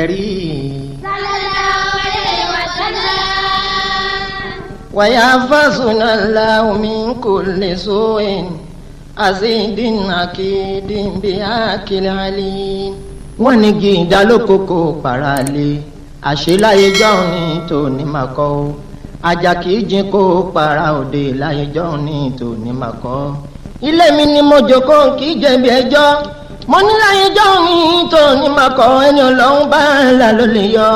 الكريم صلى الله عليه وسلم ويحفظنا الله من كل سوء عزيز أكيد بأكل عليم wọ́n ní igi ìdálókòkò parale àṣeláyé jọ́hún ní tòní máa kọ́ ó ajá kì í jin kó para òde láyé jọ́hún ní tòní máa kọ́ ilé mi ni mo jókòó kì í jẹ̀bi ẹjọ́ mo ní láyé jọ́hún ní tòní máa kọ́ ẹni ọlọ́run bá ń là ló lè yọ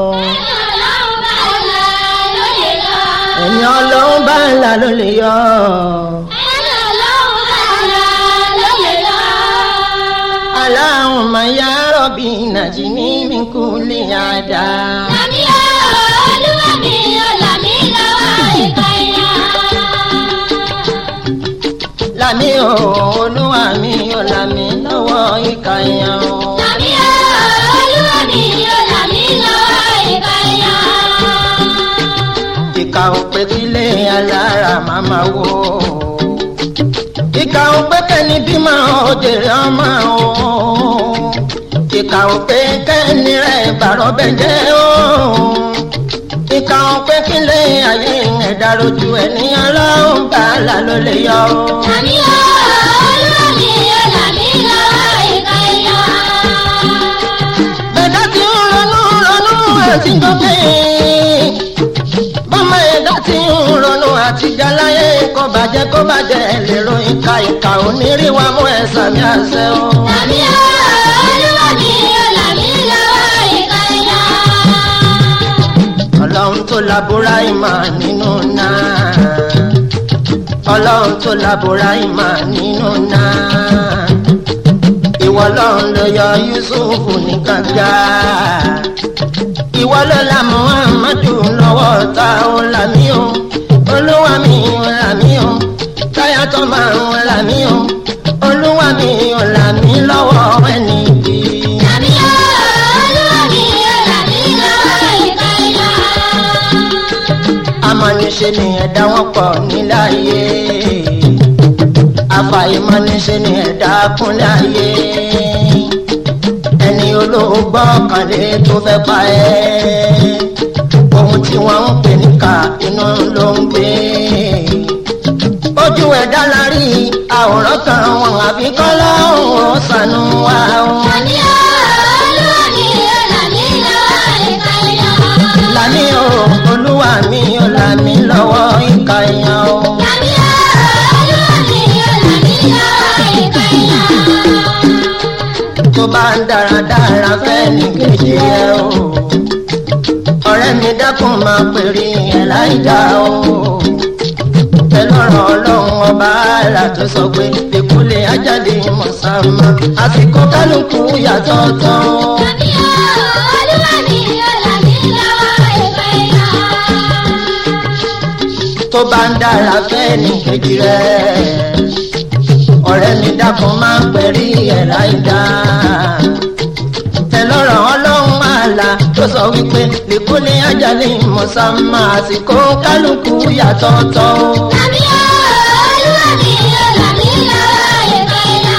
ẹni ọlọ́run bá là ló lè ẹni ọlọ́run bá ń là ló lè yọ. yọ. ẹni ọlọ́run bá là ló lè yọ. اللهم يا ربي نجني من كل عذاب Làmí olúwa mi ò làmí lọ́wọ́ ìkànnì. lámì o olúwa mi ò lámì lọ́wọ́ ìka èèyàn o. Làmí olúwa mi ò làmí lọ́wọ́ ìkànnì. ìka ò pé kílé alára màmá wo. ìka ò pé kẹ́ni bímọ òjèrè ọmọ o. ìka ò pé kẹ́ni rẹ̀ bàrọ̀ bẹ́jẹ́ o. ìka ò pé kílé ayé ẹ̀dá rojú ẹni ọlọ́run bá là ló lè yọ o. Làmí olúwa mi ò làmí lọ́wọ́ ìkànnì. ẹ̀dá tí ń ronú ronú àti gòkè. bọ́mọ ẹ̀dá tí ń ronú àti jaláyé kó bàjẹ́ kó bàjẹ́ lérò ìka ìka oníríwá mú ẹ̀sà mi àṣẹ o. Làmí olúwa mi ò làmí lọ́wọ́ ìkànnì. ọlọ́run tó labora ìmọ̀ nínú náà. ọlọ́run tó labora ìmọ̀ nínú náà. ìwọ lọ́run ló yọ yusufu ní kànga. ìwọ ló la muhammadu lọ́wọ́ ta ó là mí o. olúwa mi ò là mí o. táyà tó máa ń là mí o. olúwa mi ò là mí lọ́wọ́ ẹni bí. Làmí olúwa mi ò làmí lọ́wọ́ ìkànnì. amọ̀niṣe ni ẹ̀dá wọn pọ̀ nílẹ̀ ayé àfàìmọ̀niṣe ni ẹ̀dá kúnlẹ̀ ayé ẹni olóògbọ́ kànlé tó fẹ́ pa ẹ́ ohun tí wọ́n ń pè níkà inú ló ń gbé ojú ẹ̀dá la rí àwòrán kan wọn àfi kọ́ lọ́hùn ó sànú wa o. Làmí olúwa mi ò làmí lọ́wọ́ ìkànnì. làmí o olúwa mi ò làmí lọ́wọ́ ìka èèyàn o. Làmí olúwa mi ò làmí lọ́wọ́ ìkànnì. tó bá ń dáradára fẹ́ ní kejì ẹ o ọ̀rẹ́ mi dákun máa pèrè ẹ̀ láì dá o ẹlọ́rọ̀ ọlọ́run ọba àlà tó sọ pé ìkúlẹ̀ ajáde mọ̀sánmá àsìkò kálukú yàtọ̀ tán o. Làmí olúwa mi ò làmí lọ́wọ́ ìkànnì. tó bá ń dára fẹ́ ní kejì rẹ ọ̀rẹ́ mi dákun máa pèrè ẹ̀ láì dá ẹlọ́rọ̀ ọlọ́run àlà tó sọ wípé ìkúlẹ̀ ajáde mọ̀sánmá àsìkò kálukú yàtọ̀ tán o. Làmí olúwa mi ò làmí lọ́wọ́ ìkànnì.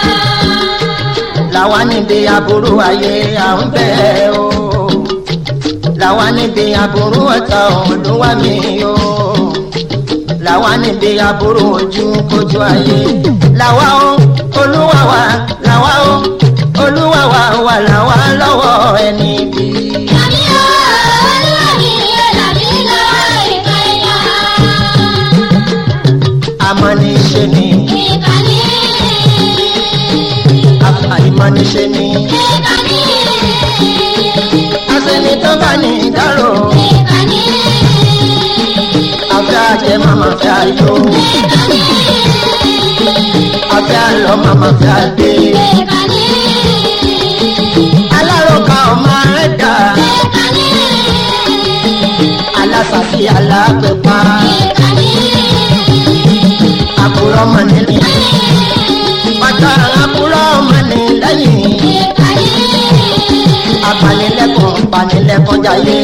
làwa níbi aburú ayé à ń bẹ̀ o làwa níbi aburú ọ̀tá olúwa mi o làwa níbi aburú ojú kojú ayé làwa o olúwa wa làwa o olúwa wa wà làwa lọ́wọ́ ẹni bí. Làmí olúwa mi ò làmí lọ́wọ́ ìkànnì. amọ̀niṣe ni Ìkànnì. àfàìmọ̀niṣe ni Ìkànnì. asẹni tó bá ní ìdárò Ìkànnì. afẹ́ àjẹ màmá fẹ́ ayọ̀ afẹ́ àlọ́ màmá fẹ́ adé. Ìkànnì. alárọ̀ká ọmọ rẹ̀ dà Ìkànnì. alásàsí alágbèpá Ìkànnì. àbúrò ọmọ nílé pátá àbúrò ọmọ ní lẹ́yìn Ìkànnì. apanilẹ́kùn panilẹ́kùn jayé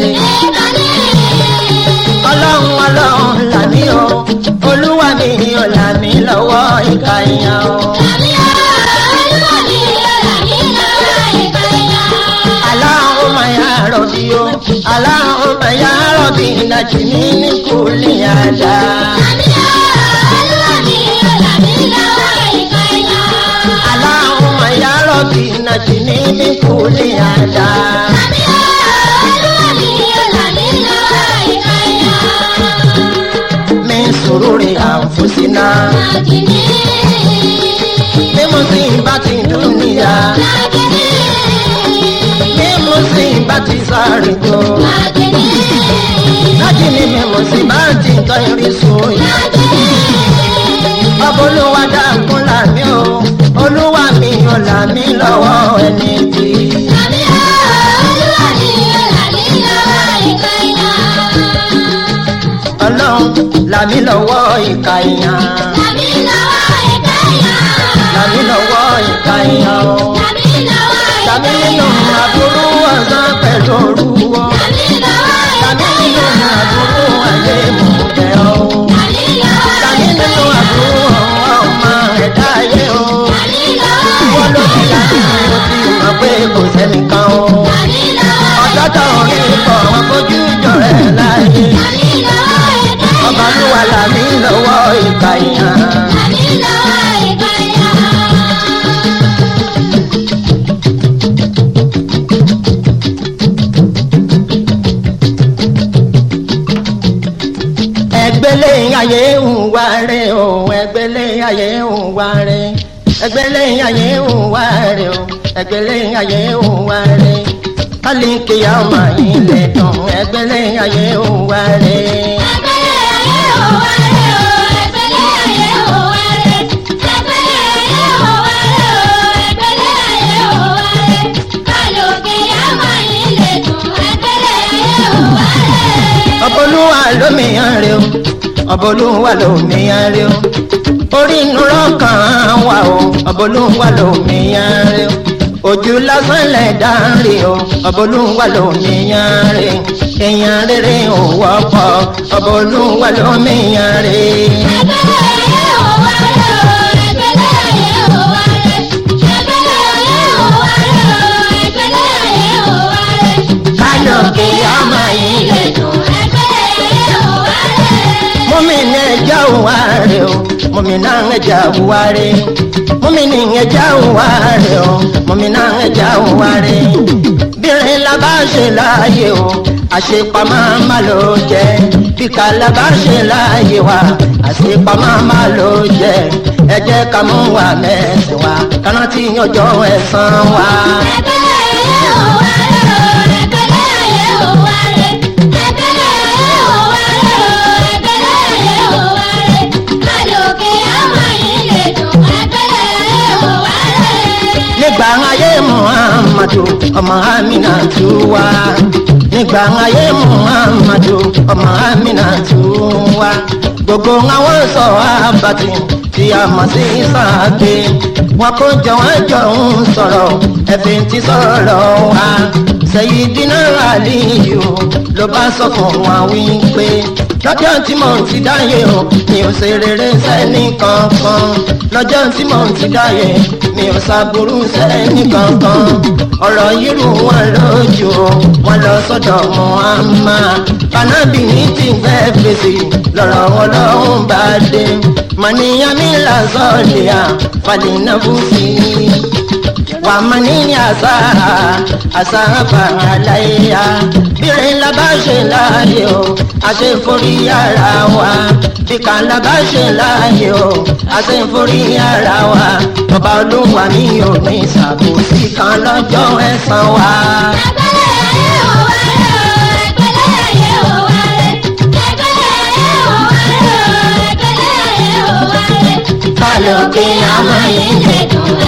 ọlọ́run ọlọ́run làmí o olúwa mi ò làmí lọ́wọ́ ìka ìyàn o Làmí olúwa mi ò làmí lọ́wọ́ ìkànnì. aláhùn máa rọ̀bì o aláhùnmá yá rọ̀bì nàjìní ní kùlì àdá. aláhùnmá yá rọ̀bì nàjìní ní kùlì àdá. mi sùúrù àǹfùsínà bí mo sì ń bá ti dúnìyà bí mo sì ń bá ti sáré tó. láti ní mi mo sì bá ti tọ́ irin sóyè. ọba olúwa dákun là mí o olúwa mi ò là mí lọ́wọ́ ẹni tí. ọlọ́run là mí lọ́wọ́ ìka ìyàn là mí lọ́wọ́ ìka ìyàn o. tàbí nínú àbúrú ọ̀sán pẹ̀lú orúwọ́. tàbí nínú àbúrú ayé mú bẹ́ o. tàbí nínú àbúrú ọmọ ẹ̀dá ayé o. wọ́n ló ti láti mo ti mọ̀ pé kò sẹ́nìkan o. ọjọ́ tó ń rí bọ̀ wọn fojú jọ rẹ̀ láàyè. ọba ló wà lámì lọ́wọ́ ìka ìyàn. ẹgbẹ́lẹ́ ayé ń wá rẹ̀ o ẹgbẹ́lẹ́ ayé ń wá rẹ̀ ẹgbẹ́lẹ́ ayé ń wá rẹ̀ o ẹgbẹ́lẹ́ ayé ń wá rẹ̀ kálíkì ọmọ ilẹ̀ tán ẹgbẹ́lẹ́ ayé ń wá rẹ̀. ọbọlúwa lómìyàn rẹ o ọbọlúwa lómìyàn rẹ o orí inú lọ́kàn wà o ọbọlúwa lómìyàn rẹ o ojú lásán lẹ̀dá rẹ o ọbọlúwa lómìyàn rẹ èèyàn rere ò wọ́pọ̀ ọbọlúwa lómìyàn rẹ. kálọ̀kì ọmọ yìí lè dùn. mọ́mìnì ẹja òwà rẹ̀ o mọ́mìnà ẹja òwà rẹ̀ mọ́mìnì ẹja òwà rẹ̀ o mọ́mìnà ẹja òwà rẹ̀ bírin la bá ṣe láàyè o àṣepamọ́ má ló jẹ́ bíkà la bá ṣe láàyè wa àṣepamọ́ má ló jẹ́ ẹ jẹ́ ká mú wa mẹ́sìn wa kárántí ọjọ́ ẹ̀san wa. nígbà ayé muhammadu ọmọ amina tu wá nígbà ayé muhammadu ọmọ amina tu wá gbogbo àwọn sọ abati tí a mọ̀ sí sáàgbé wọn kó jọ wọn jọ ń sọ̀rọ̀ ẹ̀fìn tí sọ̀rọ̀ wá Sayyidina Aliyu ló bá sọ fún wa wípé lọ́jọ́ tí mò ń ti dáyé o mi ò ṣe rere sẹ́ni kankan lọ́jọ́ tí mò ń ti dáyé mi ò ṣàbùrú sẹ́ni kankan ọ̀rọ̀ yìí wọn lójú o wọn lọ sọ́dọ̀ Muhammad banabi ní ti fẹ́ fèsì lọ́rọ̀ wọn lọ́hùn bá dé màníyàmí làzọ́ọ̀lìyà fàdínàfùsì wà màníyàn àṣàrà àṣàrà àlàyé bírin labáṣe láàyè o àṣeforí ara wa bíkà labáṣe láàyè o àṣeforí ara wa ọba olúwa mi ò ní ìṣàkóso kan lọ́jọ́ ẹ̀san wa. Kálọ̀kì àmọ́ ilé dùn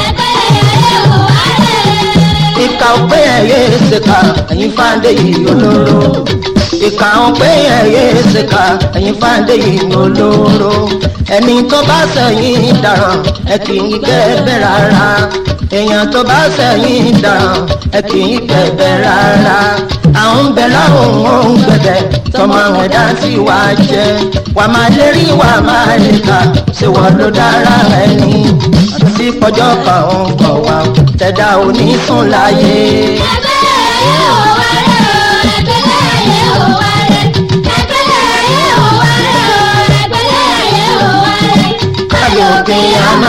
ìka ọpẹ ẹyẹ ṣèkà ẹyin fáńdé yìí olóró ìka ọpẹ ẹyẹ ṣèkà ẹyin fáńdé yìí olóró ẹni tó bá sẹ́yìn dáràn ẹ kì í kẹbẹ rárá èèyàn tó bá sẹ́yìn dáràn ẹ kì í kẹbẹ rárá àwọn bẹ láwọn ohun gbẹbẹ tọmọ ẹ̀dá tí wàá jẹ wà máa lérí wà máa lè kà ṣé wọn ló dára ẹni àti pọjọ kan ń kọ wá tẹ̀dá òní sùn láyé. Ẹgbẹ́ ayé ò wá rẹ̀ o,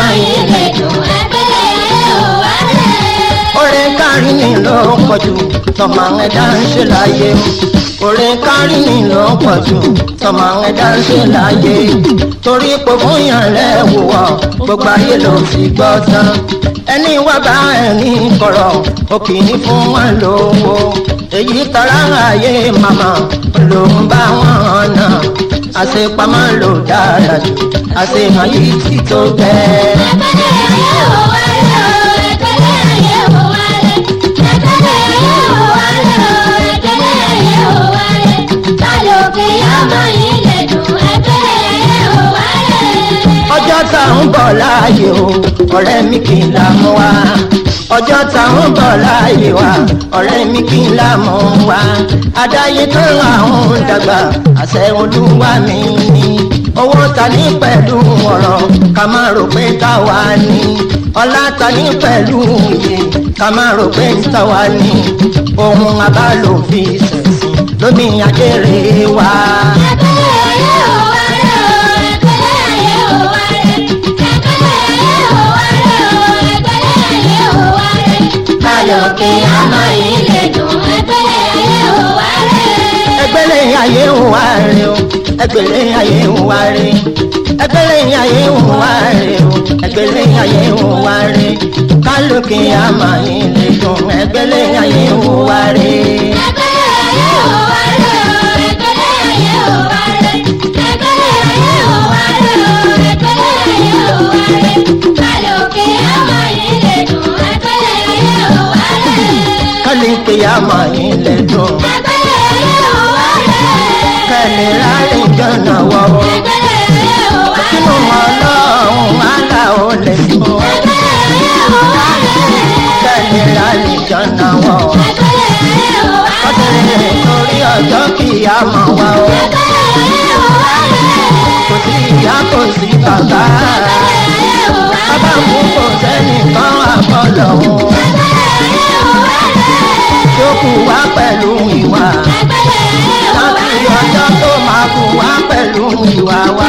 ọmọ yìí lè dùn ẹgbẹ́lẹ́ ayé ò wá lẹ̀. orin kárí ni ló pọ̀jù tọmọ ẹ̀dá ń ṣe láyé orin kárí ni ló pọ̀jù tọmọ ẹ̀dá ń ṣe láyé torí pé fún yàn lẹ́wù wọ̀ gbogbo ayé ló fi gbọ́ tán ẹni wá bá ẹni kọ̀rọ̀ ó kì í fún wọn lówó èyí tọ́ra ayé màmá ló ń bá wọn náà àṣepamọ́ ló dára jù àṣehàn yìí ti tó bẹ́ẹ̀. ẹgbẹ́lẹ́ ayé ò wá lẹ̀ o ẹgbẹ́lẹ́ ayé ò wá lẹ̀ ẹgbẹ́lẹ́ ayé ò wá lẹ̀ o ẹgbẹ́lẹ́ ayé ò wá lẹ̀ balógun ọmọ yìí lè dùn ẹgbẹ́lẹ́ ayé ò wá lẹ̀. ọjọ́ tá ń bọ̀ láàyè o ọ̀rẹ́ mi kì í là mú wa ọjọ́ tá ń bọ̀ láàyè wa ọ̀rẹ́ mi kì í là mú wa adáyé tó àwọn dàgbà àṣẹ olúwa mi ni owó ta ní pẹ̀lú ọ̀rọ̀ ká má rò pé táwa ní ọlá ta ní pẹ̀lú iye ká má rò pé táwa ní ohun abálòfin ṣẹ̀sìn lómi ajẹ́rè wa. ẹgbẹ́lẹ́ ayé ò wá lẹ̀ o ẹgbẹ́lẹ́ ayé ò wá lẹ̀ ẹgbẹ́lẹ́ ayé ò wá lẹ̀ o ẹgbẹ́lẹ́ ayé ò wá lẹ̀ balógun ọmọ yìí lè dùn ẹgbẹ́lẹ́ ayé ò wá lẹ̀. ẹgbẹ́lẹ́ ayé ń wá rè o ẹgbẹ́lẹ́ ayé ń wá rè ẹgbẹ́lẹ́ ayé ń wá rè o ẹgbẹ́lẹ́ ayé ń wá rè kálukì àmàyìn lè dùn ẹgbẹ́lẹ́ ayé ń wá rè. ẹgbẹ́lẹ́ ayé ò wá lẹ̀ o ẹgbẹ́lẹ́ ayé ò wá lẹ̀ ẹgbẹ́lẹ́ ayé ò wá lẹ̀ o ẹgbẹ́lẹ́ ayé ò wá lẹ̀ balógun ọmọ yìí lè dùn ẹgbẹ́lẹ́ ayé ò wá lẹ̀. kálukì àmàyìn lè dùn ẹgbẹ́lẹ́ ayé ò wá lẹ̀. kẹ́lẹ́ rárẹ̀ jọ̀nà wọ̀ ẹgbẹ́lẹ́ ayé ò wá sínú lẹ̀. ọlọ́run àlà ò lè mọ̀ ẹgbẹ́lẹ́ ayé ò wá lẹ̀. kẹ́lẹ́ rárẹ̀ jọ̀nà wọ̀ ẹgbẹ́lẹ́ ayé ò wá lẹ̀. ọ̀tẹ̀lẹ̀ torí ọjọ́ kìí àmọ̀ wa o. ẹgbẹ́lẹ́ ayé ò wá lẹ̀. kò sí ìyá kò sí bàbá ẹgbẹ́lẹ́ ayé ò wá lẹ̀. bàbá mú kò sẹ́nìkan àbọ̀lọ̀ wọn ẹgbẹ́lẹ́ ayé ò wá lẹ̀. tó kù wá pẹ̀lú ìwà ẹgbẹ́lẹ́ ayé ò wá láti lẹ̀. ọjọ́ tó máa kù wá pẹ̀lú ìwà wa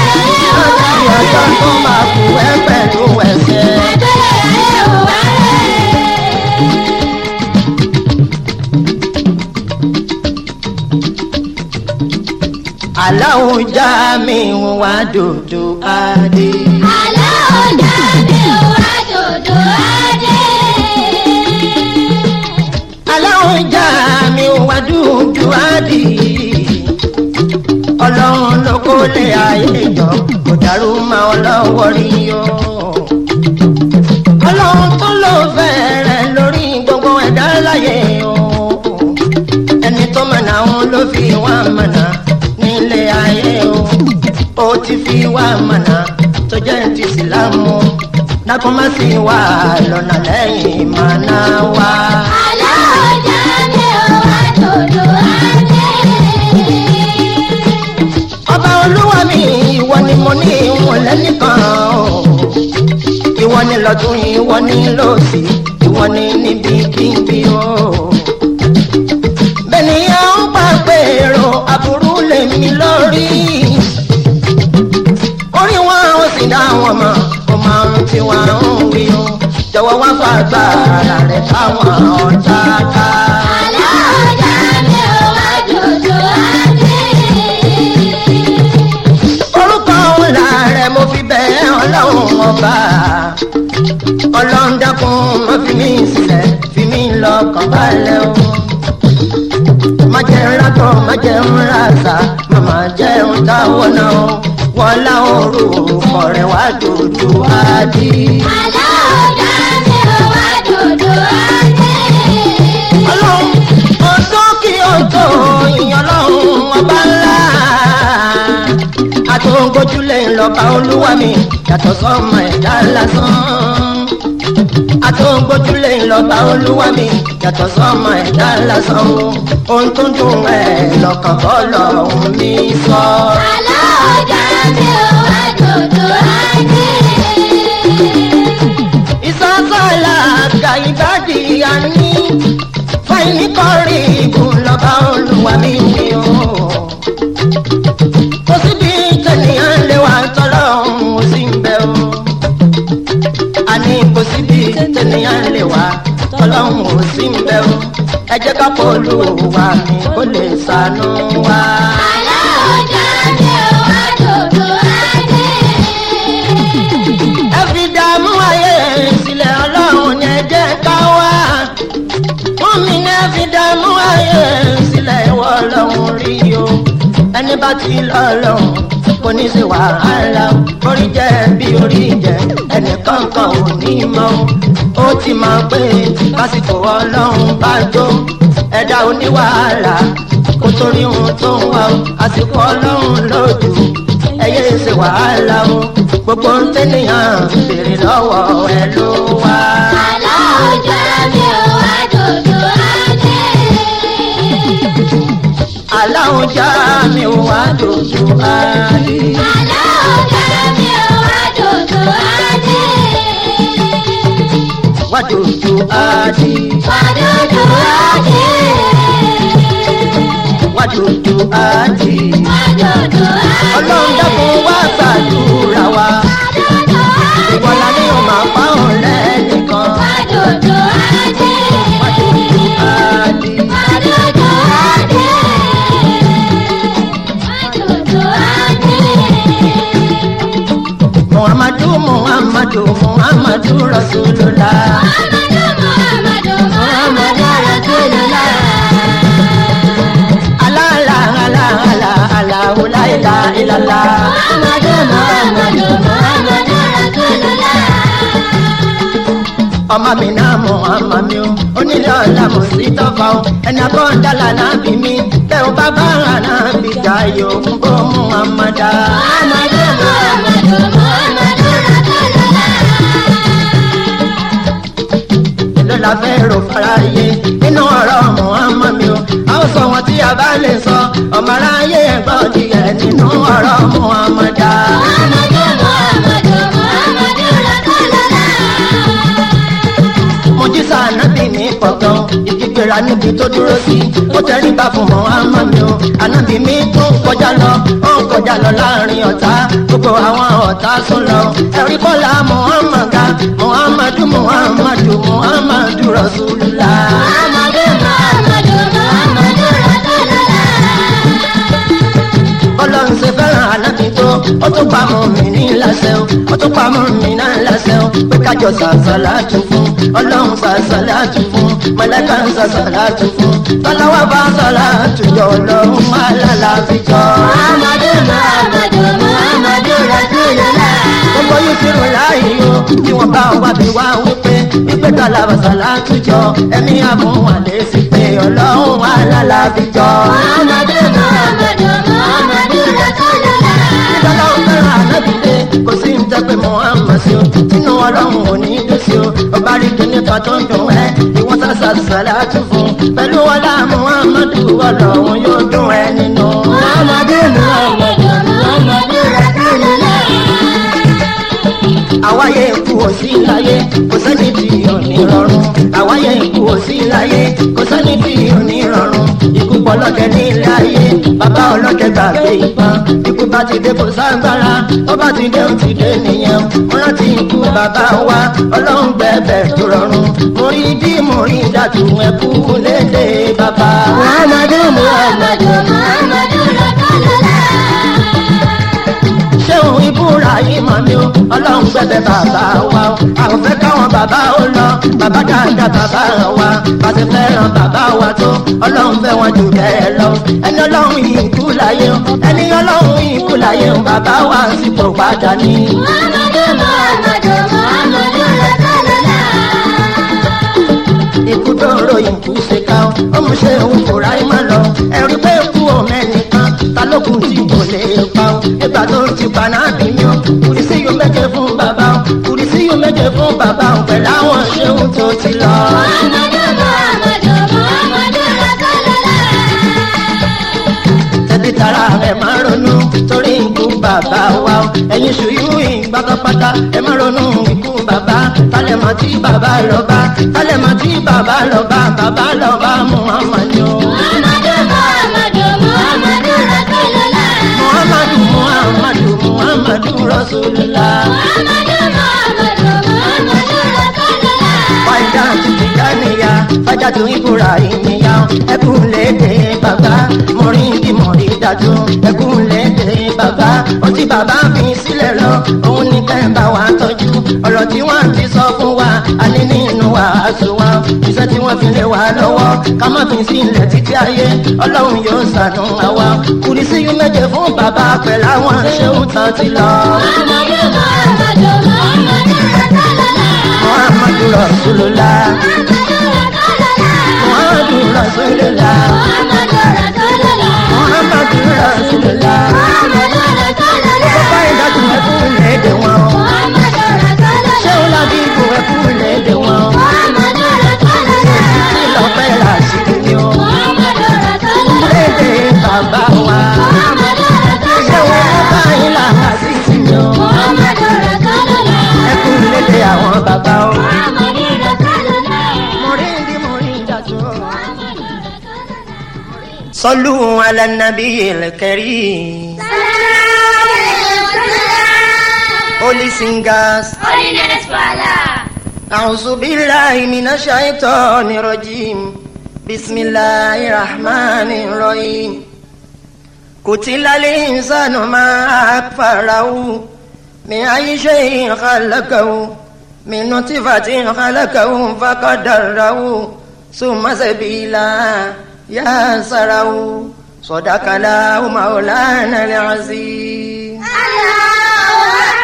láti ọjọ́ tó máa kù ẹ́ pẹ̀lú ẹ̀sẹ̀. ẹgbẹ́lẹ́ ayé ò wá lẹ̀. aláwo já mi wá dòdò adé. Àlọ́ ọ̀dà mi ò wá dòdò adé. aláwo já mi wá dòdò adé. ọlọ́run ló kó lé ayé jọ kò dàrú máa ọlọ́wọ́ rí o. ọlọ́run tó ló fẹ́rẹ̀ lórí gbogbo ẹ̀dá láyé o. ẹni tó mọ̀nà òun ló fi wá mọ̀nà nílé ayé o. ó ti fi wá mọ̀nà tó jẹ́ ti sílámù dákun má sí wà lọ́nà lẹ́yìn mọ̀nà wá. Àlọ́ ọ̀dà mi ò wá dòdò adé. ọba olúwa mi ìwọ ni mo ní ìwọ̀n lẹ́nìkan o. ìwọ ni lọ́tún ìwọ ni lọ́sì ìwọ ni níbi kíbi o. bẹ́ẹ̀ni a ń pa pèrò aburú lèmi lórí. orí wọn ò sì dá wọn mọ̀ ó máa ń tí wọn ń wí o. jọ̀wọ́ wá fàgbára rẹ̀ káwọn ọ̀tá ká. Àlọ́ ọ̀dà mi ò wá dòdò adé. orúkọ ńlá rẹ̀ mo fi bẹ̀ ọlọ́run ọba ọlọ́run dákun má fi mí sílẹ̀ fi mí lọ́kàn balẹ̀ o má jẹ́ ńlákọ̀ má jẹ́ ńláṣà má má jẹ́ ńtáwọ́ náà o wọ́n láwọn orúkọ rẹ̀ wá dòdò ádì. Àlọ́ ọ̀dà mi ò wá dòdò adé. ọlọ́run ọjọ́ kí ọjọ́ ìyàn ọlọ́run ọba ńlá àtòǹgójúlé ńlọba olúwa mi yàtọ̀ sọ́mọ ẹ̀dá lásán àtòǹgójúlé ńlọba olúwa mi yàtọ̀ sọ́mọ ẹ̀dá lásán o ohun tó ń dùn ẹ̀ lọ́kàn kọ́ lọ́hùn mi sọ. Àlọ́ ọ̀dà mi ò wá dòdò adé. ìsásàlà gàìbàdì àní fáìní kọrí ìbùn lọ́ba olúwa mi wí o. kò síbi tẹ̀nìyàn lè wà tọ́lọ́hún ó sì ń bẹ o. ọlọ́run ò sí ń bẹ̀ o ẹ jẹ́ ká pọ̀ olúwa mi kó lè ṣàánú wa. aláọjà mi ò wá dòdò adé. ẹ fi dààmú ayé sílẹ̀ ọlọ́run ní ẹ jẹ́ ká wá. fún mi ní ẹ fi dààmú ayé sílẹ̀ ìwọ ọlọ́run rí o. ẹni bá ti lọ́lọ́run kò ní sí wàhálà orí jẹ́ bí orí jẹ́ ẹnì kankan ò ní mọ́ ó ti máa pé lásìkò ọlọ́run bá jó ẹ̀dá oníwàhálà kó torí ohun tó ń wá o àsìkò ọlọ́run lójú ẹyẹ ṣe wàhálà o gbogbo ń tẹ́nìyàn béèrè lọ́wọ́ ẹ ló wá. aláọjà mi ò wá dòdò adé. aláwọ̀ já mi ò wá dojú ayé. aláọjà mi ò wá dòdò adé. wá dojú ayé. wá dòdò adé. wá dojú ayé. wá dòdò adé. ọlọ́run dákun wá gbàdúrà wa. dòdò adé. ìwọ̀lá ni ó máa pa òun lẹ́nìkan. wá dòdò adé. wá dojú ayé. wá dòdò adé. wá dòdò adé. muhammadu muhammadu muhammadu rasulullah. Muhammadu Muhammadu Muhammadu Rasulullah. ala ala ala ala ala la ilaha illallah. Muhammadu Muhammadu Muhammadu Rasulullah. ọmọ mi náà mọ ọmọ mi o onílé ọ̀la mo sì tọ́fà o ẹni abọ́ńdàlà náà bí mi bẹ́ẹ̀ o bá bá ara náà bí jayò ń bó mú amada. Muhammadu Muhammadu Muhammadu Rasulullah. èló la fẹ́ rò faraye nínú ọ̀rọ̀ Muhammad mi o a ó sọ wọn tí a bá lè sọ ọmọ aráyé ẹ̀gbọ́n ti yẹ nínú ọ̀rọ̀ Muhammada. Muhammadu Muhammadu Muhammadu Rasulullah. mojísà anábì ní pọ̀gàn ìdígbèrà níbi tó dúró sí ó tẹrí bá fún Muhammad mi o anábì mi tó ń kọjá lọ ó ń kọjá lọ láàrin ọ̀tá gbogbo àwọn ọ̀tá sún lọ ẹ̀rí kọ́lá Muhammad ga Muhammadu Muhammadu Muhammadu Rasulullah. Muhammadu Muhammadu Muhammadu Rasulullah. ọlọ́run ṣe fẹ́ràn anábì tó ó tún pa mọ́ mi ní lásẹ̀ o ó tún pa mọ́ mi náà lásẹ̀ o pé kájọ sàṣàlá tún fún ọlọ́run sàṣàlá tún fún mọ̀lẹ́kà ń sàṣàlá tún fún tọ́láwá bá sọ̀lá àtúnjọ ọlọ́run alálàáfíjọ́. Muhammadu Muhammadu Muhammadu Rasulullah. gbogbo yìí ti rò láàyè o tí wọ́n bá wá bí wá wípé wípé tọ́láwá sọ̀lá àtúnjọ ẹ̀mí àmúwálé sí pé ọlọ́run alálàáfíjọ́. Muhammadu Muhammadu Muhammadu Rasulullah. Ìjọba ọ̀fẹ́ràn ànábìdé kò sí ń tẹ́ pé Muhammad sí o. Tinú ọlọ́run ò ní dùn sí o. Ọba rí kíní kan tó ń dùn ẹ́. Ìwọ́n sàṣà sàlá tún fún. Pẹ̀lú ọlá Muhammadu ọlọ́run yóò dùn ẹ́ nínú. Muhammadu Muhammadu Muhammadu Rasulullah. Àwáyé ikú ò sí láyé, kò sẹ́ni tí ò ní rọrùn. Àwáyé ikú ò sí láyé, kò sẹ́ni tí ò ní rọrùn. Ikú pọ̀ lọ́dẹ ní ilé ayé, bàbá ọlọ́dẹ gbàgbé ìbọn. Ikú bá ti dé kò ságbára, tó bá ti dé ó ti dé nìyẹn. Mo rántí ikú bàbá wa, ọlọ́run gbẹ̀bẹ̀ tó rọrùn. Mo rí bí mo rí dàtú ẹkú lédè bàbá. Muhammadu Muhammadu Muhammadu Rasulullah. ṣéun ibúra yìí mọ̀ mi o ọlọ́run gbẹ̀bẹ̀ bàbá wa o àwọn fẹ́ káwọn bàbá ó lọ bàbá dáadáa bàbá wa bàtẹ fẹ́ràn bàbá wa tó ọlọ́run fẹ́ wọn jù bẹ́ẹ̀ lọ ẹni ọlọ́run yìí kú láyé o ẹni ọlọ́run yìí kú láyé o bàbá wa sípò padà ní. Muhammadu Muhammadu Muhammadu Rasulullah. ikú tó ń ròyìn kú ṣe ká o ó mú ṣe òun kò ráyé má lọ ẹ̀rí pé kú ò mẹ́nìkan ta ló kù tí kò lè pa o ìgbà tó ti pa náà bí mi o kùrì sí yóò méje fún bàbá o kùrì sí yóò méje fún bàbá o pẹ̀lú àwọn ṣéun tó ti lọ. Muhammadu Muhammadu Muhammadu Rasulullah. tẹ̀bí tara ẹ̀ máa ronú torí ikú bàbá wa o ẹ̀yin ṣùyú ìgbà pátápátá ẹ̀ máa ronú ikú bàbá tálẹ̀ mọ́ tí bàbá lọ bá tálẹ̀ mọ́ tí bàbá lọ bá bàbá lọ bá Muhammad ni o. Muhammadu Muhammadu Muhammadu Rasulullah. muhammadu muhammadu muhammadu rasulillah. Muhammadu Muhammadu Muhammadu Rasulullah. fàyà tìtì jáníyà dájú ibrahim ya ẹkún léde bàbá mọ̀rídì mọ̀rí dájú ẹkún léde bàbá ó ti bàbá fi sílẹ̀ lọ òun ní kẹ́ńbà wa tọ́jú ọ̀rọ̀ tí wọ́n ti sọ fún wa alẹ́ nínú wàásù wa iṣẹ́ tí wọ́n fi lé wa lọ́wọ́ ká má fi sílẹ̀ títí ayé ọlọ́run yóò ṣàánú àwa kùrìsí yú méje fún bàbá pẹ̀lú àwọn ṣéun tán ti lọ. Muhammadu Muhammadu Muhammadu Rasulullah. muhammadu rasulullah Muhammadu Rasulullah. muhammadu rasulullah Muhammadu Rasulullah. muhammadu rasulullah. Muhammadu Rasulullah. bàbá ìdájú ẹkún léde wọn. Muhammadu Rasulullah. ṣéun lábí ibò ẹkún léde wọn. Muhammadu Rasulullah. ìlọpẹ́ làṣírí ni ó. Muhammadu Rasulullah. léde bàbá wa. Muhammadu ṣé wọn Rasulullah. mú báyìí làhà sí sí mi ó. Muhammadu Rasulullah. ẹkún léde àwọn bàbá ó. Muhammadu Rasulullah. mọ̀ríndì mọ̀ríndàjú. Muhammadu Rasulullah. sọlú alanabi kẹrí. holy singers. Holiness Father. أعوذ بالله من الشيطان الرجيم بسم الله الرحمن الرحيم قتل الإنسان ما أكفره من أي شيء خلقه من نطفة خلقه فقدره ثم سبيلا يسره صدق الله مولانا العظيم Allahu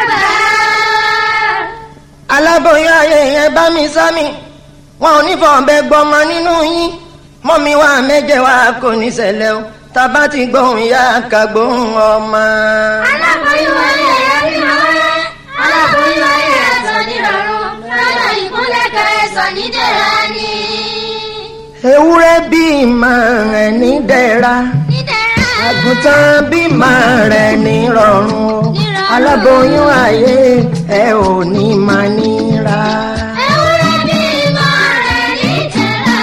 Akbar. aláboyún ayé yẹn bá mi sámi wọn ò ní fọ̀ọ́bẹ gbọmọ nínú yín mọ́mi wá méje wá kò ní ṣẹlẹ̀ o tábà ti gbóhùn ya ká gbóhùn ọmọ. Aláboyún ayé ẹ̀ bí máa rẹ̀. Aláboyún ayé ẹ̀ sọ ní rọrùn. Lọ́dọ̀ ìkúnlẹ̀ kẹrẹ sọ ní dẹ̀ra ni. ewúrẹ́ bímọ rẹ̀ ní dẹ̀ra Ní dẹ̀ra. àgùntàn bímọ rẹ̀ ní rọrùn o aláboyún ayé ẹ ò ní máa níra. Ewúrẹ́ bí máa rẹ̀ ní dẹ̀ra.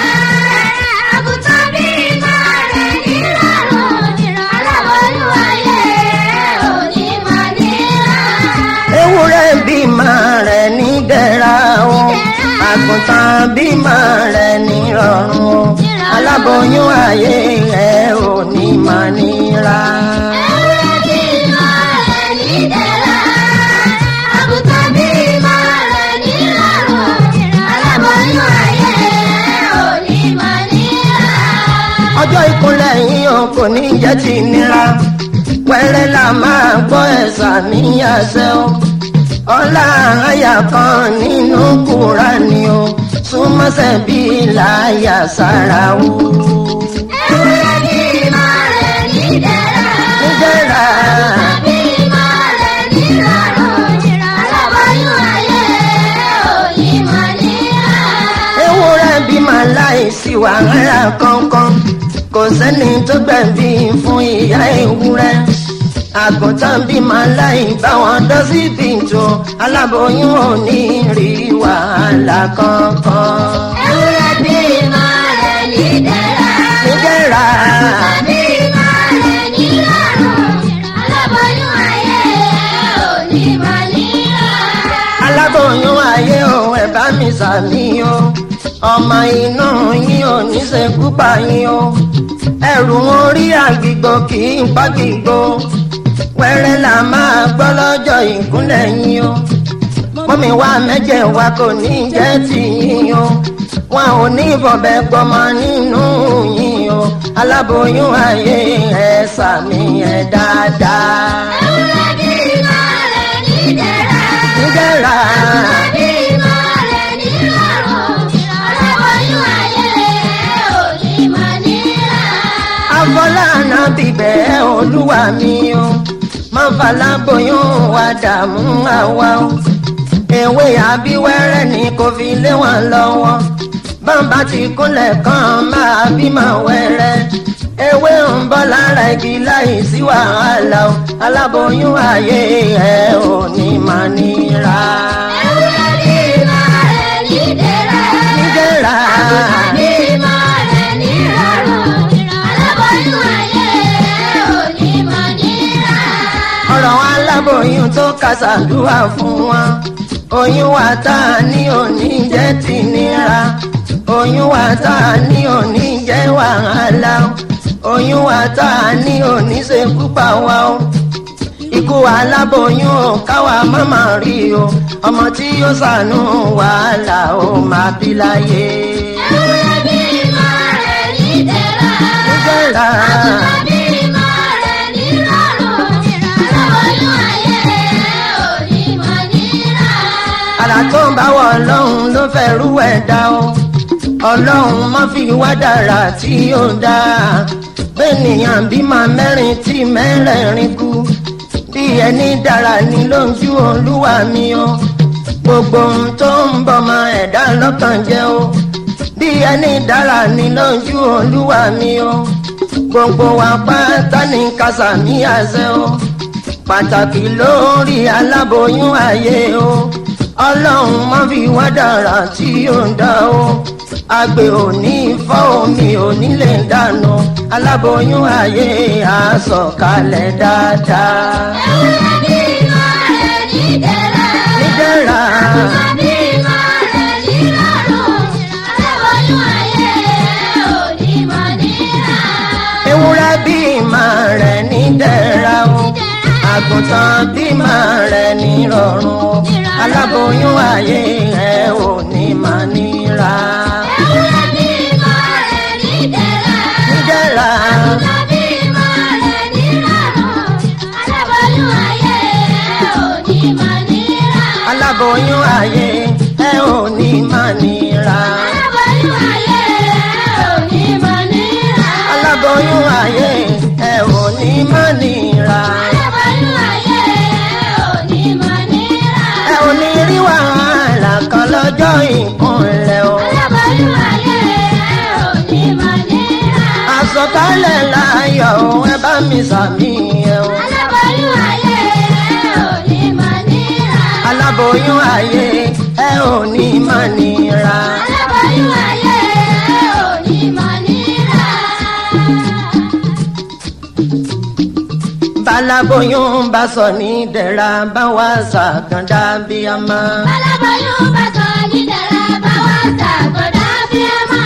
Àgùntàn bí máa rẹ̀ ní rọrùn. Aláboyún ayé ẹ̀ ò ní máa níra. ewúrẹ́ bímọ rẹ̀ ní dẹ̀ra o àgùntàn bímọ rẹ̀ ní rọrùn o aláboyún ayé ẹ ò ní máa níra. Ewúrẹ́ bí máa rẹ̀ ní dẹ̀ra. Àgùntàn bí máa rẹ̀ ní rọrùn. Aláboyún ayé ẹ̀ ò ní máa níra. ọjọ́ ìkúnlẹ̀ yín o kò ní jẹ́ ti nira pẹ́rẹ́ la máa gbọ́ ẹ̀sà níyàsẹ́ o ọlá àyà kan nínú Kùránì o súnmọ́sẹ̀ bí láyà sára o. Ewúrẹ́ bí máa rẹ̀ ní dẹ̀ra. níjẹ́ra Bí máa rẹ̀ ní rọrùn. Aláboyún ayé ẹ̀ ò ní máa níra. ewúrẹ́ bí màá láìsí wàhálà kankan kò sẹ́ni tó gbẹ̀bí fún ìyá ewúrẹ́ àgùntàn bí màá láì bá wọn dán síbi tó aláboyún ò ní rí wàhálà kankan. Ewúrẹ́ bí máa rẹ̀ ní dẹ̀ra. níjẹ́ra Bí máa rẹ̀ ní rọrùn. Aláboyún ayé ẹ̀ ò ní máa níra. aláboyún ayé o ẹ bá mi sàmì o ọmọ inú yín ò ní ṣekú pa yín o ẹrù wọn rí àgbìgbò kì í pàgbìgbò wẹ́rẹ́ là máa gbọ́ lọ́jọ́ ìkúnlẹ̀ yín o mọ́mi wá mẹ́jẹ̀ wa kò ní jẹ́ tìyín o wọn ò ní bọ̀bẹ̀ gbọmọ nínú yín o aláboyún ayé ẹ sàmì ẹ dáadáa Ewúrẹ́ bí máa rẹ̀ ní dẹ̀ra. níjẹ́ra. Bí máa rẹ̀ ní rọrùn. Aláboyún ayé ẹ̀ ò ní máa níra. afọláàna bíbẹ̀ olúwa mi o má faláboyún wa dààmú àwa o ewé àbíwẹ́rẹ́ ni kò fi lé wọn lọ́wọ́ bàbá ti kúnlẹ̀ kan máa bímọ wẹ́rẹ́ ewé ń bọ́ lára igi láì sí wàhálà o aláboyún ayé ẹ ò ní máa níra. Ewúrẹ́ bí máa rẹ̀ ní dẹ̀ra. níjẹ́ra Bí máa rẹ̀ ní rọrùn. Aláboyún ayé ẹ̀ ò ní máa níra. ọ̀rọ̀ aláboyún tó kàṣàdúrà fún wọn oyún wa tá a ní òní jẹ́ ti nira oyún wa tá a ní òní jẹ́ wàhálà o oyún wa tá a ní òní ṣe púpà wa o ikú aláboyún o káwa mọ́mọ́ rí o ọmọ tí yóò ṣàánú wàhálà ó máa bí láyé. ewúrẹ́ bímọ rẹ̀ ní ìdẹ̀ra. nígbàlá àgùntàn bímọ rẹ̀ ní rọrùn. aláboyún ayé òní mọ̀ níra. àrà tó ń bá wọ ọlọ́run ló fẹ́ rú ẹ̀ dá o ọlọ́run má fi wá dára tí ó dá bẹ́ẹ̀nìyàn bímọ mẹ́rin tí mẹ́rẹ̀ẹ̀rin kú bí ẹni dára ní lójú olúwa mi o gbogbo ohun tó ń bọmọ ẹ̀dá lọ́kàn jẹ́ o bí ẹni dára ní lójú olúwa mi o gbogbo wa pátá ní kásàmí àṣẹ o pàtàkì lórí aláboyún ayé o ọlọ́run má fi wá dára tí ó ń dá o àgbẹ̀ òní fọ́ omi òní lè dànù aláboyún ayé àsọ̀kalẹ̀ dáadáa. ewúrẹ́ bímọ rẹ̀ ní ìdẹ̀ra. nídẹ̀ra àgùntàn bímọ rẹ̀ ní rọrùn. aláboyún ayé òní mọ̀ níra. ewúrẹ́ bímọ rẹ̀ nídẹ̀ra o àgùntàn bímọ rẹ̀ nírọ̀rùn o aláboyún ayé ẹ̀ ò ní máa níra. ewúrẹ́ bímọ rẹ̀ ní ìdẹ̀ra. nídẹ̀ra àgùntàn bímọ rẹ̀ ní rọrùn. aláboyún ayé òní mọ̀ níra. aláboyún ayé ẹ̀ ò ní máa níra. aláboyún ayé òní mọ̀ níra. aláboyún ayé ẹ̀ ò ní máa níra. aláboyún ayé òní mọ̀ níra. ẹ ò ní rí wàhálà kan lọ́jọ́ ìkúnlẹ̀ o. aláboyún ayé òní mọ̀ níra. àsọ̀kalẹ̀ láyọ̀ o ẹ bá mi sàmì ẹ o. aláboyún ayé òní mọ̀ níra. aláboyún ayé ẹ ò ní máa níra. aláboyún ayé òní mọ̀ níra. balaboyún bá sọ ní dẹ̀ra bá wà sàkàndá bí a máa. aláboyún bá sọ ní dẹ̀ra bá wá sàgbọ̀dá bí ẹ mọ̀.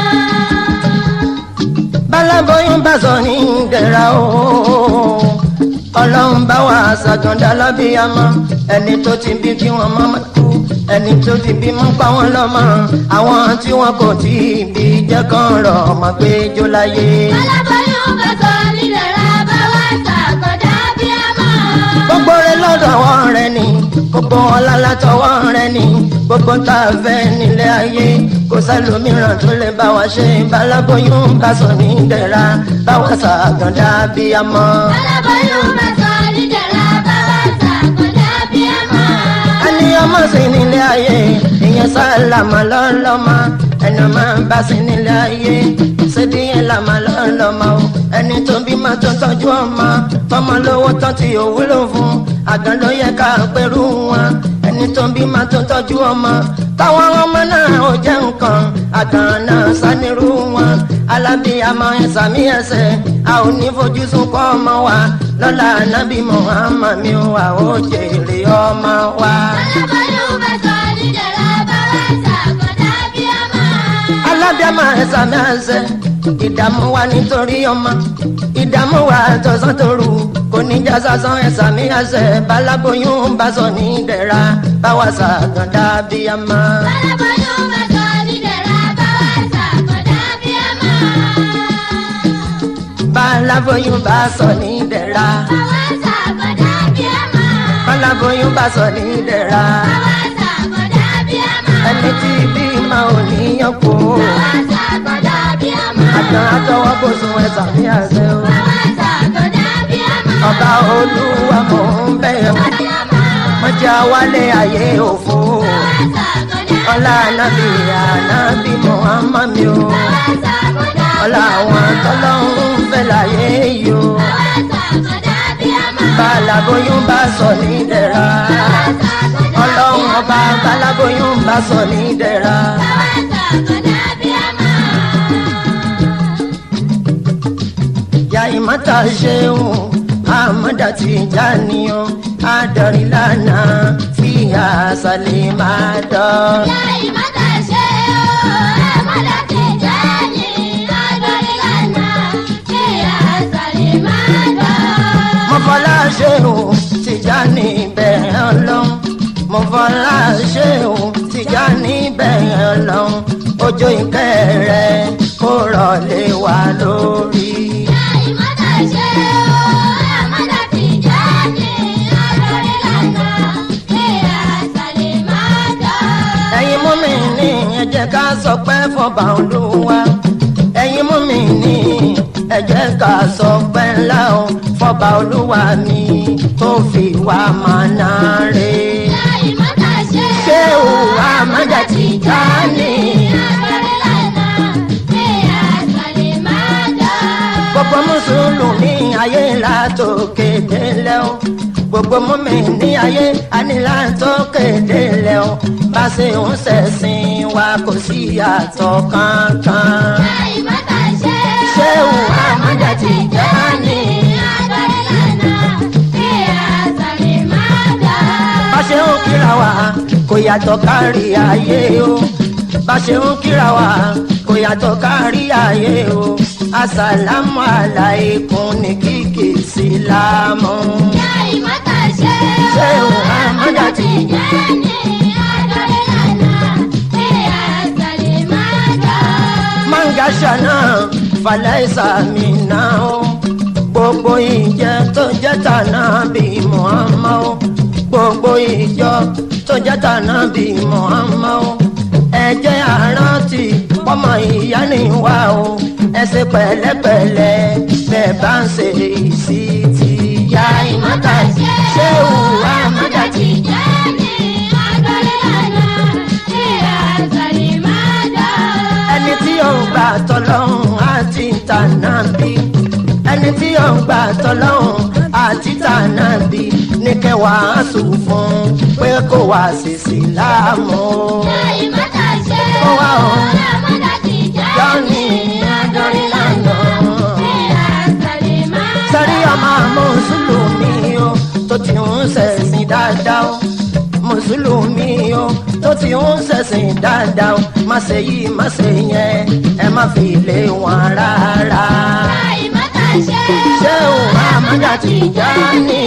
balaboyún bá sọ ní dẹ̀ra o. ọlọ́run bá wà sàkàndá lábíyamọ ẹni tó ti bí kí wọ́n má má kú ẹni tó ti bí mọ́ pa wọ́n lọ́mọ àwọn tí wọ́n kò tí ì bí jẹ́ kán rọ̀ ọmọ pé jó láyé. aláboyún bá sọ ní dẹ̀ra bá wá sàgbọ̀dá bí ẹ mọ̀. gbogbo rẹ lọ́dọ̀ wọ́n rẹ ni gbogbo ọlá látọwọ́ rẹ ni gbogbo tá a fẹ́ nílé ayé kò sẹ́lòmíràn tó lè bá wa ṣe balaboyún bá sọ ní dẹ̀ra bá wa sàkàndá bíyamọ. aláboyún bá sọ ní dẹ̀ra bá wá sàgbọ̀dá bí ẹ mọ̀. ẹni ọmọ sí nílé ayé ìyẹn sálámà lọ́lọ́mọ ẹni ọmọ bá sí nílé ayé ṣèdíyẹn làmà lọ́lọ́mọ o ẹni tó bímọ tó tọ́jú ọmọ tọmọ lówó tán tí ò wúlò fún àgàn ló yẹ ká pẹ̀lú wọn ẹni tó bímọ tó tọ́jú ọmọ táwọn ọmọ náà ò jẹ́ nǹkan àgàn náà sánirú wọn alábíyamọ ẹ̀sàmí ẹsẹ̀ a ò ní fojú sunkún ọmọ wa lọ́la anábì Muhammad mi ò wà ó jèrè ọmọ wa. aláboyún bá sọ ní dẹ̀ra bá wá sàgbọ̀dá bí ẹ mọ̀. alábíàmọ ẹ̀sàmí ẹsẹ̀ ìdààmú wa nítorí ọmọ ìdààmú wa tọ̀sán tòru kò ní já sásán ẹ̀sàmí ẹsẹ̀ balaboyún bá sọ ní dẹ̀ra báwa sàgàndá bíyàmọ. aláboyún bá sọ ní dẹ̀ra bá wá sàgbọ̀dá bí ẹ mọ̀. balaboyún bá sọ ní dẹ̀ra bá wá sàgbọ̀dá bí ẹ mọ̀. balaboyún bá sọ ní dẹ̀ra bá wá sàgbọ̀dá bí ẹ mọ̀. ẹni tí bímọ ò ní yàn kó bá wá sàgbọ̀dá bí ẹ mọ̀. àtàn àtọwọ́ kò sún ẹ̀sàmí ẹsẹ̀ o. bá wá sàgbọ̀dá bí ẹ mọ̀. ọba olúwa mò ń bẹ̀ ọ́ bí ẹ mọ̀. wọ́n jẹ́ wálé ayé òfo bá wá sàgbọ̀dá ọlá anábì anábì muhammad mi o bá wá sàgbọ̀dá ọlá àwọn tọ́lọ́run fẹ́ láyé yìí o bá wá sàgbọ̀dá bí ẹ mọ̀. balaboyún bá sọ ní dẹ̀ra bá wá sàgbọ̀dá ọlọ́run ọba balaboyún bá sọ ní dẹ̀ra bá wá sàgbọ̀dá bí ẹ mọ̀. ya ìmọ̀ta ṣeun àmọ́dá ti já ni o adarí lánàá fi àṣàlẹ̀ máa dán. Ìyá ìmọ̀ta ṣe o, ẹ má ṣéun tìjà níbẹ̀ ọlọ́run mo fọlá ṣéun tìjà níbẹ̀ ọlọ́run ojú ìkẹ́ rẹ kó rọ̀ lé wa lórí. ẹ̀yin mú mi ní ẹ jẹ́ ká sọ pé fọba olúwa ẹ̀yin mú mi ní ẹ jẹ́ ká sọ pé ńlá o fọba olúwa mi tó fi wá mọ̀nà rè. ṣé o àmọ́jà ti já ní. gbogbo mùsùlùmí ayé látòkè délẹ̀ o gbogbo mọ́mí ní ayé anilátòkè délẹ̀ o bá ṣe ń ṣẹ̀sìn wa kò sí yàtọ̀ kankan. ṣé o àmọ́jà ti já ní. bá ṣe ń kíra wa kò yàtọ̀ kárí ayé o bá ṣe ń kíra wa kò yàtọ̀ kárí ayé o asàlámù aláìkún ní kíkì sílámù. ṣé o àmọ́jà ti já ní. mangasa náà falaisa mi náà o gbogbo ìjẹ tó jẹ́ tànà bí muhammad o gbogbo ìjọ tó jẹ́ tànà bí muhammad o ẹ jẹ́ àrántí pọ́mọ ìyá ni wá o ẹ ṣe pẹ̀lẹ́pẹ̀lẹ́ bẹ́ẹ̀ bá ń ṣe ìsí ti ya ìmọ̀ta ṣé òwúrọ̀ àmọ́jà ti ẹni tí yóò gbà tọ́lọ́hún àti tànàbí ẹni tí yóò gbà tọ́lọ́hún àti tànàbí ní kẹwàá sùn fún pé kó wá sí sílámù. kó wá o jọ́ni adọ́rin lánàá. sẹ́rí ọmọ mùsùlùmí o tó ti ń ṣẹ̀sìn dáadáa o mùsùlùmí o tó ti ń ṣẹ̀sìn dáadáa o má ṣe yí má ṣe yẹn ẹ má fi lé wọn rárá. ṣé o àmọ́jà ti já ní.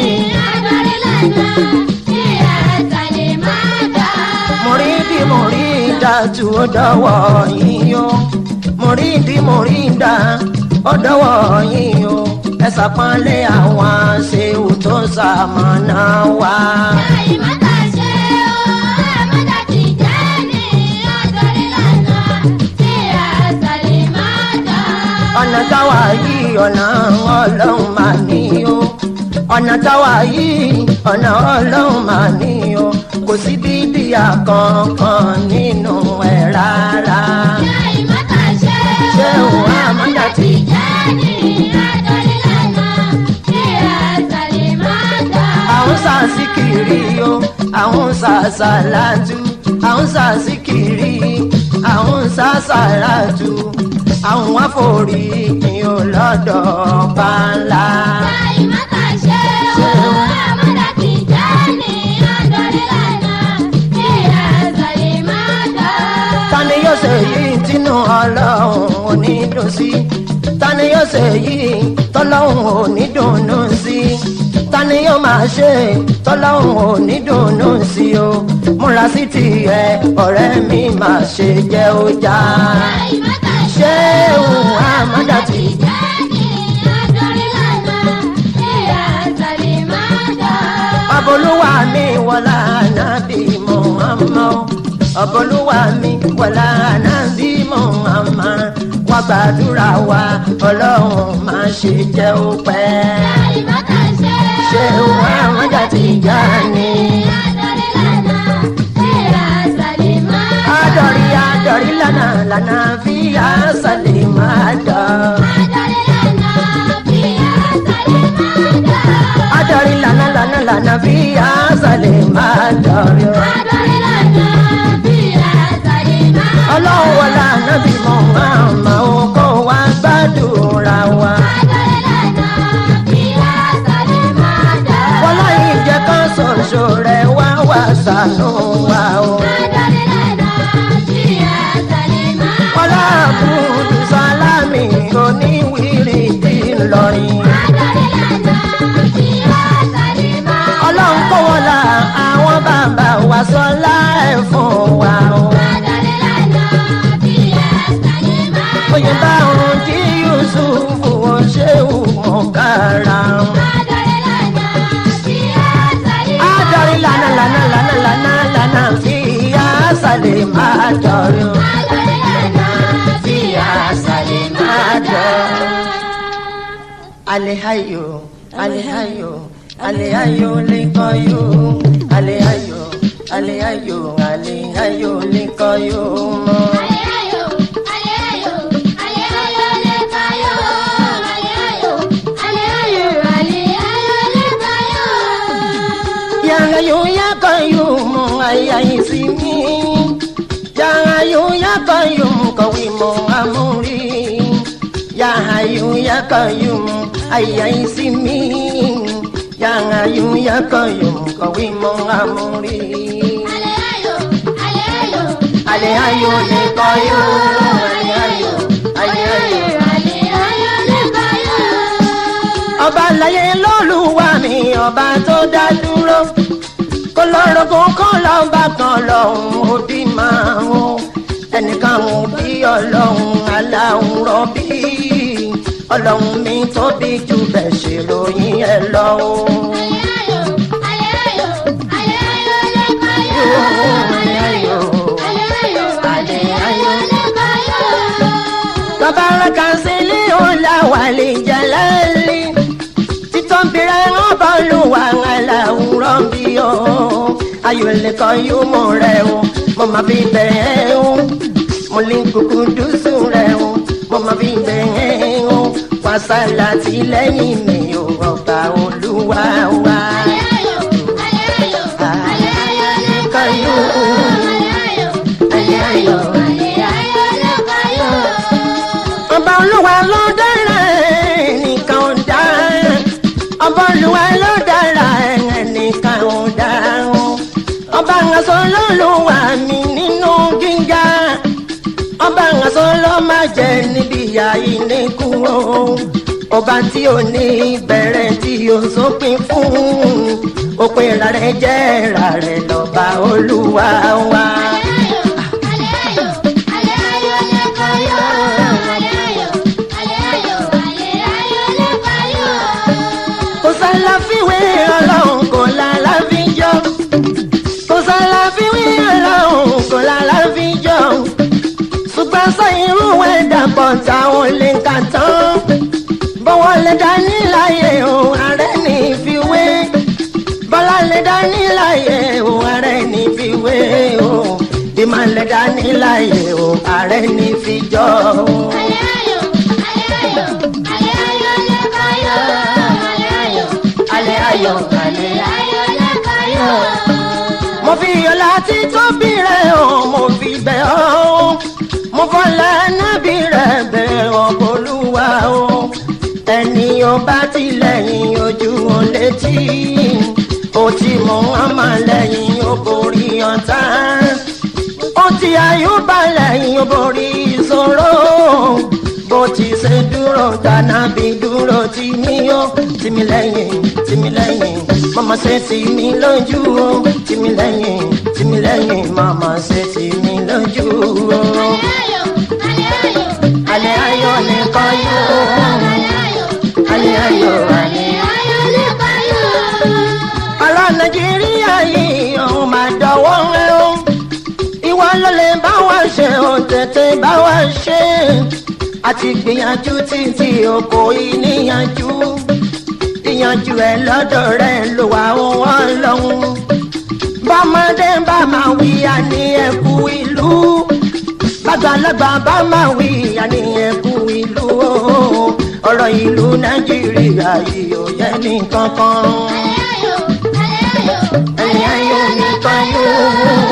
mùrídìí mùrídà tí ó dọ́wọ́ yín o mùrídìí mùrídà ó dọ́wọ́ yín o ẹ ṣàpọ́nlé àwọn ṣéwù tó ṣamọ̀nà wá. ọ̀nà táwa yìí ọ̀nà ọlọ́run máa ní o ọ̀nà táwa yìí ọ̀nà ọlọ́run máa ní o kò sí bíbí àkànkàn nínú ẹ̀ rárá. ṣé òun àmọ́jà ti àwọn sàṣìkiri o àwọn sàṣàlátù àwọn sàṣìkiri àwọn sàṣàlátù àwọn àforíjìn ò lọ́dọ̀ ọba ńlá. tani yóò ṣe yìí tínú ọlọ́run ò ní dùn sí tani yóò ṣe yìí tọ́lọ́run ò ní dùnnú sí tani yóò máa ṣe tọ́lọ́run ò ní dùnnú sí o múra sí tiẹ̀ ọ̀rẹ́ mi máa ṣe jẹ́ ó já ṣé òun àmọ́dá ti ọbọlúwa mi wọlá ànábì Muhammad ọbọlúwa mi wọlá ànábì Muhammad wá gbàdúrà wa ọlọ́run máa ṣe jẹ́ ó pẹ́. ṣé òun àmọ́dá ti já ni. adọ̀rí adọ̀rí lánàá lánàá fi àṣàlẹ̀ máa dọ̀. adọ̀rí lánàá lánàá lánàá fi àṣàlẹ̀ máa dọ̀. ọlọ́run wọlé ànábì mọ̀ máa ó kó wá gbàdúrà wa. wọlé ìjẹ́ kan ṣoṣo rẹ̀ wá wá ṣàánú wa o. wọlé àbúrò sálámì oníwìrì dì lọ́rin. kára. Adarí lànà tí a sáré. Adarí lànà lànà lànà lànà lànà tí a sàlẹ̀ máa dọ̀rọ̀. Adarí lànà tí a sáré máa dá. Alehayo, alehayo, alehayo likoyo, alehayo, alehayo, alehayo likoyo mo. Aleayo, aleayo, aleayo lekayo. Aleayo, aleayo, aleayo lekayo. Yangayo yakayo mo ayayi simi, yangayo yakayo mo kawi mo amuri, yangayo yakayo mo ayayi simi, yangayo yakayo mo kawi mo amuri. Aleayo, aleayo, Alehayo likoyo, alehayo, alehayo. aleayo lekayo. ọba láyé lọ́lùwà mi ọba tó dá dúró kó lọ́rọ̀gùn kó lọ́ba kan lọ́hùn òbí máa ń ẹnìkan ò bí ọlọ́hun aláhùn rọ́bí ọlọ́hun mi tóbi jù bẹ́ẹ̀ ṣe ròyìn ẹ lọ́wọ́. Aleayo, aleayo, aleayo lekayo. Aleayo, aleayo, aleayo lekayo. Tabaraka sílé ọ̀la wà lè jalali. Títọ́bìrẹ́ wọn bá lù wà aláwùrọ̀ bí o. Ayọ̀ lẹ́kọ̀ọ́ yóò mọ̀ rẹ̀ o. Mo máa fi bẹ̀rẹ̀ o. Mo lè kúkú dùsù rẹ̀ o. Mo máa fi bẹ̀rẹ̀ o. Wàsálà tí lẹ́yìn mi ò ọba olúwa wa. Aleayo, aleayo, aleayo lekayo. Aleayo, aleayo, aleayo lekayo. ọba olúwa ló dára ẹnìkan ò dá ọba olúwa ló dára ẹnìkan ò dá ọba àǹsọ lọ́lùwà mi nínú gíga ọba àǹsọ ló má jẹ níbi ìyá ìníkù o ọba tí ò ní bẹ̀rẹ̀ tí ò sópin fún òpin ìrà rẹ̀ jẹ́ ìrà rẹ̀ lọ́ba olúwa wa. Aleayo, aleayo, aleayo lekayo. Aleayo, aleayo, aleayo lekayo. kò sálàfíwé ọlọ́run kò lálàfíjọ́ kò sálàfíwé ọlọ́run kò lálàfíjọ́ ṣùgbọ́n sọ irú ẹ̀ dàpọ̀ táwọn lè kà tán bọ́wọ́ lè dání láyé òun ààrẹ ní ìfiwé bọ́lá lè dání láyé òun ààrẹ ní ìfiwé o ìmọ̀ lè dání láyé òun ààrẹ ní ìfijọ́ o. Aleayo, aleayo, aleayo lekayo. Aleayo, alẹ́ ayọ̀ alẹ́ ayọ̀. aleayo lekayo. mo fi ọlá tí tóbi rẹ̀ hàn mo fi bẹ̀ ọ́ mo fọlá nábì rẹ̀ bẹ̀ ọ́ bolúwa o ẹni ọba tilẹ̀yìn ojú wọn létí ó ti mọ ọmọ lẹ́yìn ó borí ọ̀tá ó ti àyùbá lẹ́yìn ó borí ìṣòro bó ti ṣe dúró dáná bí dúró tì mí ó tì mí lẹ́yìn tì mí lẹ́yìn mama ṣe tì mí lójú ó tì mí lẹ́yìn tì mí lẹ́yìn mama ṣe tì mí lójú ó. Aleayo, aleayo, alẹ́ ayọ̀ nìkan yóò aleayo, alẹ́ ayọ̀ alẹ́. aleayo lekayo. ọ̀rọ̀ nàìjíríà yìí ọ̀hún máa dọ̀wọ́ ẹ o ìwọ ló lè bá wa ṣe ò tètè bá wa ṣe àti gbìyànjú títí oko ìníyànjú ìyànjú ẹ lọ́dọ̀ rẹ ló wà wọ́n lọ́hùn bọ́mọdé bá máa wí àní ẹ̀kú ìlú bàgbàlagbà bá máa wí àní ẹ̀kú ìlú o ọ̀rọ̀ ìlú nàìjíríà yìí ò yẹ ní kankan Aleayo, aleayo, ẹ̀yìn ayọ̀ nìkan yóò.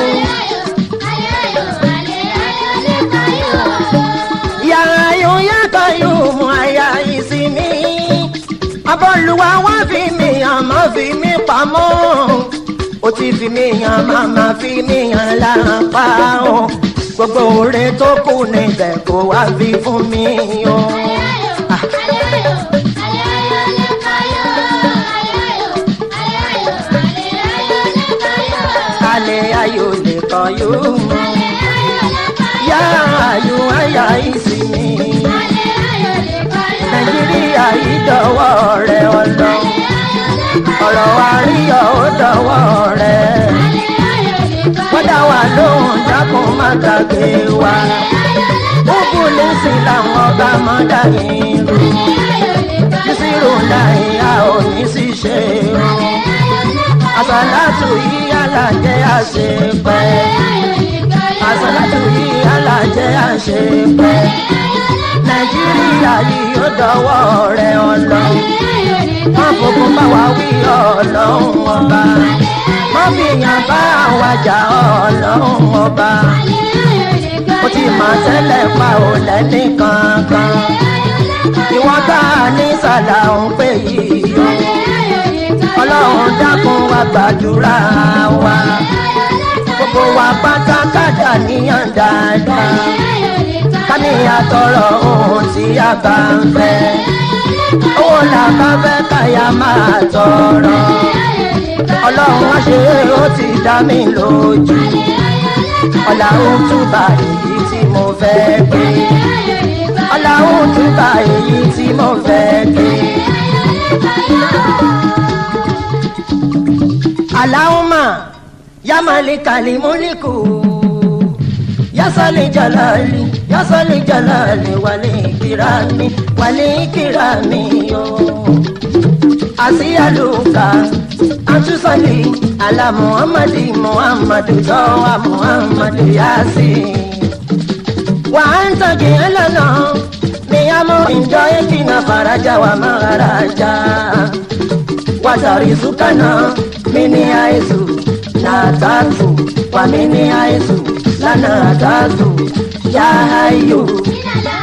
aleayo, aleayo lekayo. yàrá yóò yàtọ̀ yóò mú àyà ìsinmi. abọ́lùwà wá fi mí hàn má fi mí pamọ́. ó ti fi mí hàn máma fi mí hàn lápá o. gbogbo oore tó kù níbẹ̀ kó wá fi fún mi o. Aleayo, aleayo, aleayo lekayo. Aleayo, aleayo, aleayo lekayo. alẹ́ ayò lè kọ́ yóò mú. Aleayo lekayo. yàrá yóò àyà ìsinmi. Aleayo lekayo. nàìjíríà yìí dọ̀wọ́ rẹ ọlọ ọ̀rọ̀ wa rí ọ ó dọ̀wọ́ rẹ wọ́n dá wa lóhùn dákun má gbàgbé wa gbogbo lẹ́sìn làwọn ọba mọ́ dàyín rú nísìrò láyé a ò ní sí ṣe o àsàlátù yìí alájẹ àṣepẹ́ àsàlátù yìí alájẹ àṣepẹ́ nàìjíríà yìí ó dọwọ́ rẹ ọlọ́run wọ́n fòkun bá wa wí ọlọ́run ọba wọ́n fi yàn bá àwàjà ọlọ́run ọba ó ti mọ̀ tẹ́lẹ̀ pa ò lẹ́ní kankan ìwọ́n tá a ní sàlà ń pè yìí o ọlọ́run dákun wa gbàdúrà wa gbogbo wa pátá kájà níyàn dáadáa káníyàn tọrọ ohun tí a bá ń fẹ́ owó là bá fẹ́ káyà máa tọrọ ọlọ́run wá ṣe é ó ti dá mi lójú ọ̀làhún túbà èyí tí mo fẹ́ gbé ọ̀làhún túbà èyí tí mo fẹ́ gbé. Allahumma ya malikali muliku ya sali jalali ya sali jalali wali kirami wali kirami yo asiyaluka antusali ala muhammadi muhammadu tawa muhammadu yasin wa anta kielana miyamo injoye kinga faraja wa maharaja watarizukana mini aizu na tatu wa mini aizu lana tatu ya hayu